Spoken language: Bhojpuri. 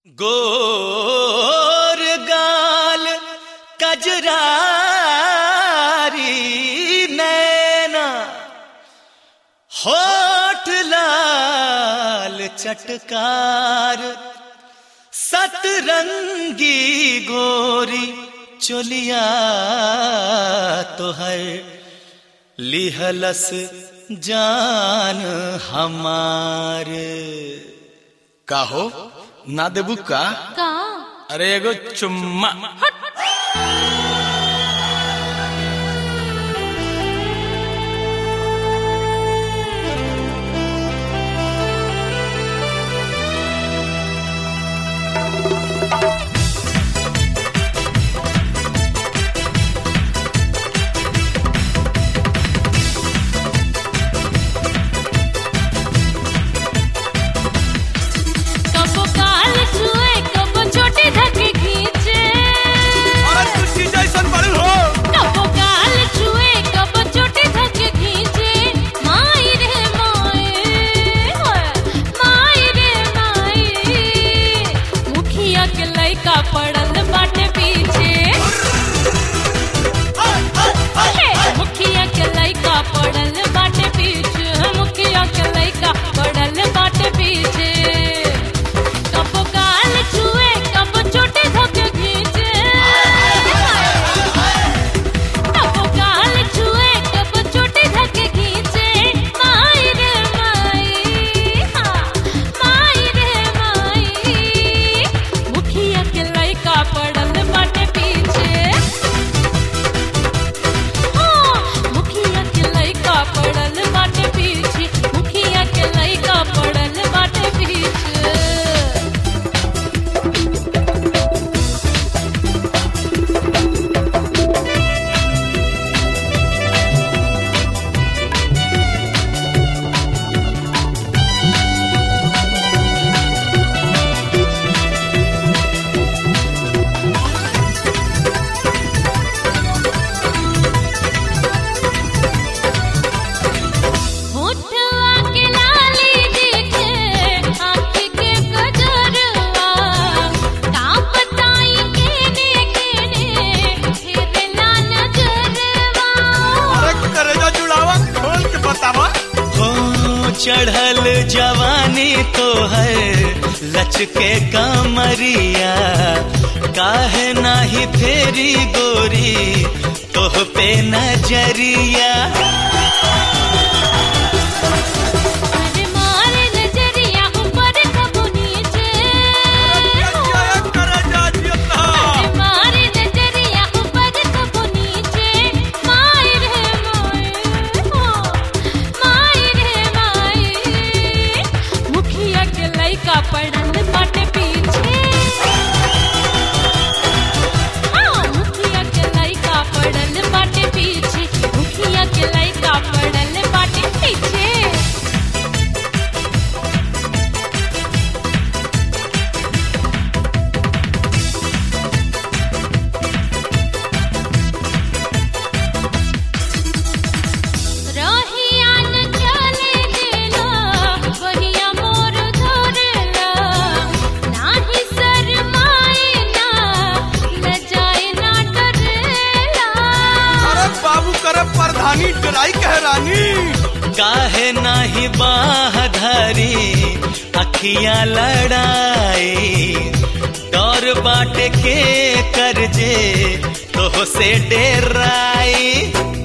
गोर गाल कजरारी नैना होठ लाल चटकार सतरंगी गोरी चोलिया तो है लिहलस जान हमार का हो ना देबू का का अरे एगो चुम्मा कबो काल छुए कबो छोटे धके खींचे अरे तुसी जैसन बड़ू हो कबो काल छुए कबो छोटे धके खींचे माई रे माई होय, माई रे माई मुखिया के लइका पड़ल बाटे पीछे हे, मुखिया के लइका पड़ल बाटे पीछे मुखिया के लइका पड़ल बाटे पीछे कबो काल छुए कबो छोटे धके खींचे कबो काल छुए कबो छोटे धके खींचे माई रे माई हाँ माई रे माई मुखिया के लइका पड़ल बाटे पीछे हाँ, मुखिया के लइका पड़ल बाटे पीछे मुखिया के लइका पड़ल बाटे पीछे होठवा के लाली देखे आँख के कजरवा का बताई केने केने फेरला नजरवा अरे करेजा जुड़ावा खोल के बतावा हो चढ़ल जवानी तो है लचके कमरिया काहे नाही फेरी गोरी तोह पे नजरिया अरे मारे नजरिया ऊपर कबू नीचे जय करेजा जियता अरे मारे नजरिया ऊपर कबू नीचे माई रे माई हो माई रे माई मुखिया के लइका पड़ल बाटे पीछे हाँ मुखिया के लइका पड़ल बाटे पीछे मुखिया के लइका पड़ल बाटे पीछे रहिया न चले देला बहिया मोर धरला नाही शरमाए ना लजाए ना डरेला अरे बाबू करे प्रधानी डराई कह रानी काहे नाही बाह धरी अखियां लड़ाई डर बाटे के करजे तोह से डेराई